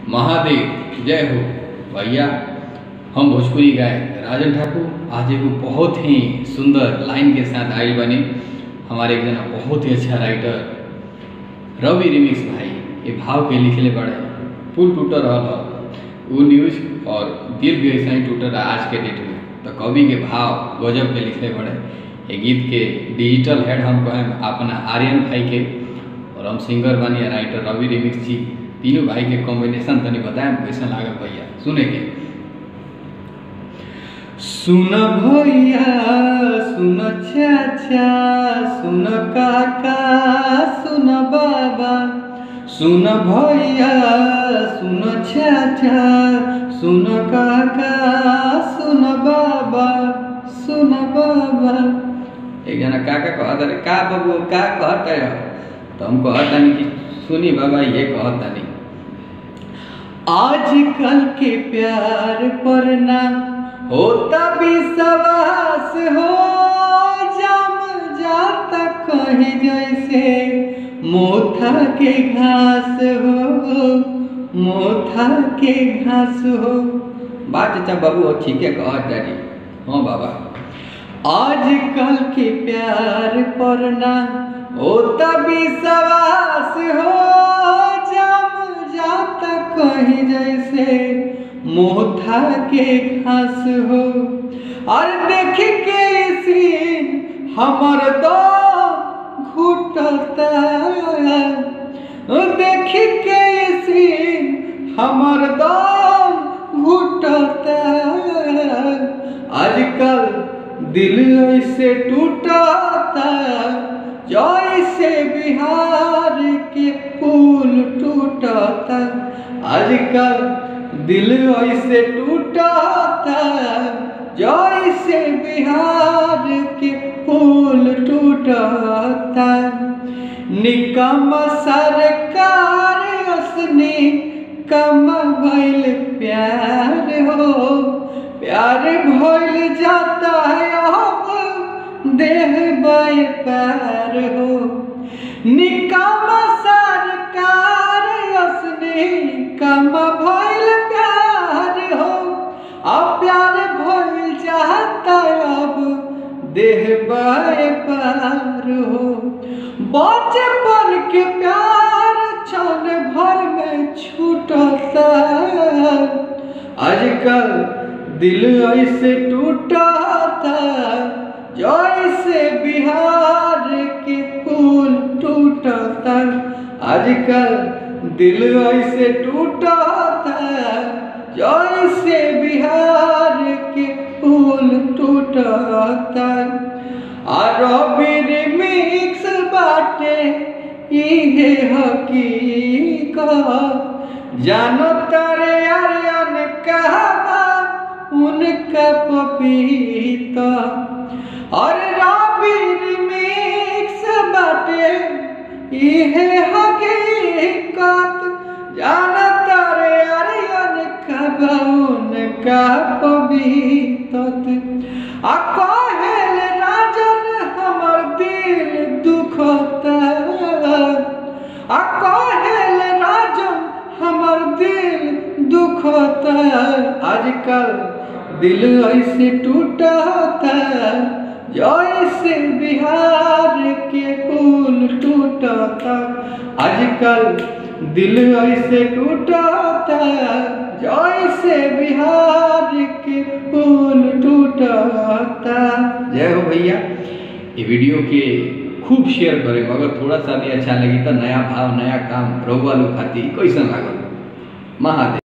महादेव जय हो भैया हम भोजपुरी गाय राजन ठाकुर आज एगो बहुत ही सुंदर लाइन के साथ आयल बने हमारे एक जना बहुत ही अच्छा राइटर रवि रिमिक्स भाई ये भाव के लिखले बड़े पुल टूट रहा वो न्यूज और दिल भी ऐसा ही टूट रहा आज के डेट में तो कवि के भाव गजब के लिखले बड़े ये गीत के डिजिटल हेड हम कहें अपना आर्यन भाई के और हम सिंगर बनी है राइटर रवि रिमिक्स जी तीनों भाई के कॉम्बिनेशन तनी बताएं कैसा लागल भैया सुने के सुन भैया सुन चाचा सुन काका सुन बाबा सुन भैया सुन चाचा सुन काका सुन बाबा सुन बाबा एक जना काका कहत रहे का बाबू का कहत है तो हम कहत तानी कि सुनी बाबा ये कहत तानी आजकल के प्यार पर ना होता विश्वास हो जम जाता कहीं जैसे मोथा के घास हो मोथा के घास हो बात चाचा बाबू ठीक है कहत तानी हाँ बाबा आजकल के प्यार पर ना होता विश्वास हो जम जाता कहीं जैसे मोथा के घास हो और देख के सीन हमर दो घुटता देख के सीन हमर दो घुटता आजकल दिल ऐसे टूटता जैसे बिहार के पुल टूटता आजकल दिल ऐसे टूटता जैसे बिहार के पुल टूटता निकम सरकार असनी कम भइल प्यार हो प्यार भइल जाता है अब देह बाय पैर हो निकम सरकार असनी कम भइल प्यार हो अब प्यार भइल जाता अब देह बाय पार हो बचपन के प्यार क्षण भर में छूटता आजकल दिल ऐसे टूटता जैसे बिहार के पुल टूटता आजकल दिल ऐसे टूटता जैसे बिहार के पुल टूटता और मिक्स बाटे इहे हकीकत जानो तारे आर्यन कहबा उनका पपीता और रबी मिक्स बाटे इहे हकीकत जानो तारे आर्यन कहबा उनका पपीतत आ कहेल राजन हमर दिल दुखता आ कहेल राजन हमर दिल दुखता आजकल दिल ऐसे टूटता जैसे बिहार के पुल टूटता आजकल दिल ऐसे टूटता जैसे बिहार के पुल टूटता जय हो भैया ये वीडियो के खूब शेयर करें अगर थोड़ा सा भी अच्छा लगी तो नया भाव नया काम रहुआ लोग खाती कैसा लागल महादेव